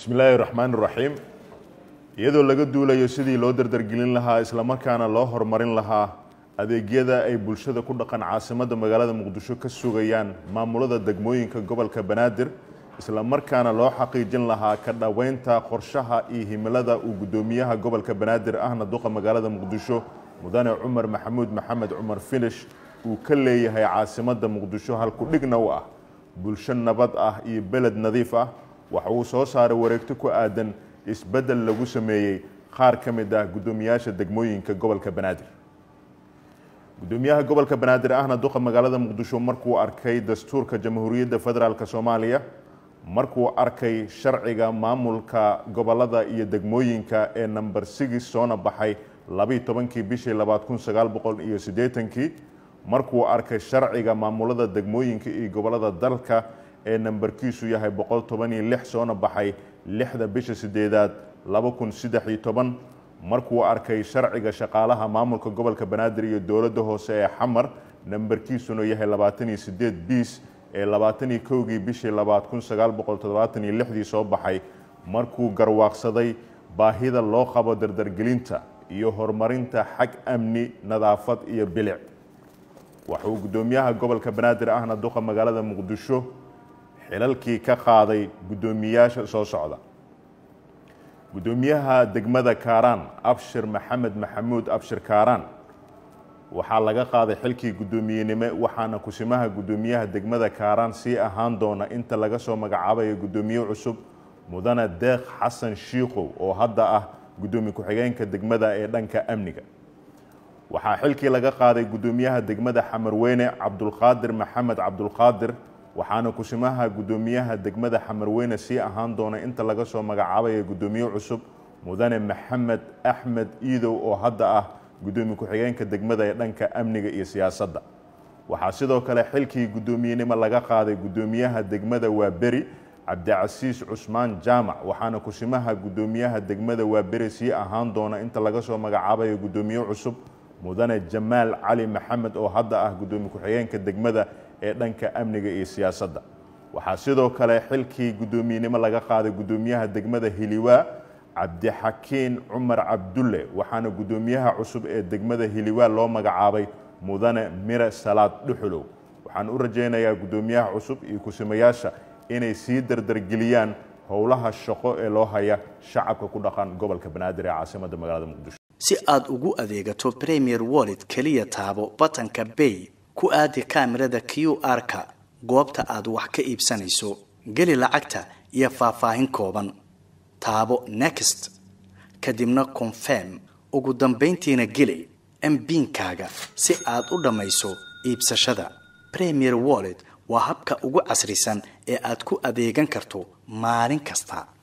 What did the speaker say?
bismillaahi raxmaan raxiim iyadoo laga duulayo sidii loo dardargelin lahaa islamarkaana loo horumarin lahaa adeegyada ay bulshada ku dhaqan caasimadda magaalada muqdisho ka sugayaan maamulada degmooyinka gobolka banaadir islamarkaana loo xaqiijin lahaa ka dhoweynta qorshaha iyo himilada uu guddoomiyaha gobolka banaadir ahna duqa magaalada muqdisho mudane cumar maxamuud maxamed cumar finish uu ka leeyahay caasimadda muqdisho halkudhigna u ah bulsho nabad ah iyo beled nadiif ah waxa uu soo saaray wareegto ku aadan isbeddel lagu sameeyey qaar ka mid ah guddoomiyaasha degmooyinka gobolka banaadir guddoomiyaha gobolka banaadir ahna duqa magaalada muqdisho markuu arkay dastuurka jamhuuriyadda federaalk soomaaliya markuu arkay sharciga maamulka gobolada iyo degmooyinka ee number six soona baxay labiiy tobankii bishii labaad kun sagaal boqol iyo siddeetankii markuu arkay sharciga maamulada degmooyinka iyo gobolada dalka ee nambarkiisu yahay boqol toban iyo lix soona baxay lixda bisha sideedaad laba kun saddex iyo toban markuu arkay sharciga shaqaalaha maamulka gobolka banaadir iyo dowladda hoose ee xamar nambarkiisuna yahay labaatan iyo sideed biis ee labaatan iyo kowgii bishii labaad kun sagaal boqol toddobaatan iyo lixdii soo baxay markuu garwaaqsaday baahida loo qabo dardargelinta iyo horumarinta xag amni nadaafad iyo bilic waxauu guddoomiyaha gobolka banaadir ahna duqa magaalada muqdisho xilalkii ka qaaday guddoomiyaasha soo socda guddoomiyaha degmada kaaraan abshir maxamed maxamuud abshir kaaraan waxaa laga qaaday xilkii guddoomiyenimo waxaana kusimaha guddoomiyaha degmada kaaraan sii ahaan doona inta laga soo magacaabayo guddoomiye cusub mudane deeq xasan shiikow oo hadda ah guddoomiye ku-xigeenka degmada ee dhanka amniga waxaa xilkii laga qaaday guddoomiyaha degmada xamarweyne cabdulqaadir maxamed cabdulqaadir waxaana kusimaha guddoomiyaha degmada xamarweyne sii ahaan doona inta laga soo magacaabaya guddoomiye cusub mudane maxamed axmed iidow oo hadda ah guddoomiye ku-xigeenka degmada ee dhanka amniga iyo siyaasadda waxaa sidoo kale xilkii guddoomiyenimo laga qaaday guddoomiyaha degmada waaberi cabdicasiis cusmaan jaamac waxaana kusimaha guddoomiyaha degmada waaberi sii ahaan doona inta laga soo magacaabayo guddoomiye cusub mudane jamaal cali maxamed oo hadda ah guddoomiye ku-xigeenka degmada ee dhanka amniga iyo siyaasadda waxaa sidoo kale xilkii guddoomiyenimo laga qaaday guddoomiyaha degmada hiliwaa cabdixakiin cumar cabdulle waxaana guddoomiyaha cusub ee degmada hiliwaa loo magacaabay mudane mire salaad dhuxulow waxaan u rajaynayaa guddoomiyaha cusub iyo kusimayaasha inay sii dardargeliyaan howlaha shaqo ee loo haya shacabka ku dhaqan gobolka banaadir ee caasimadda magaalada muqdisho si aad ugu adeegato premier wallet keliya taabo batanka bay ku aadi kaamirada q r-ka goobta aad wax ka iibsanayso geli lacagta iyo faahfaahin kooban taabo next kadibna confirm ugu dambayntiina geli mbiinkaaga si aad u dhammayso iibsashada premier wallet waa habka ugu casrisan ee aad ku adeegan karto maalin kasta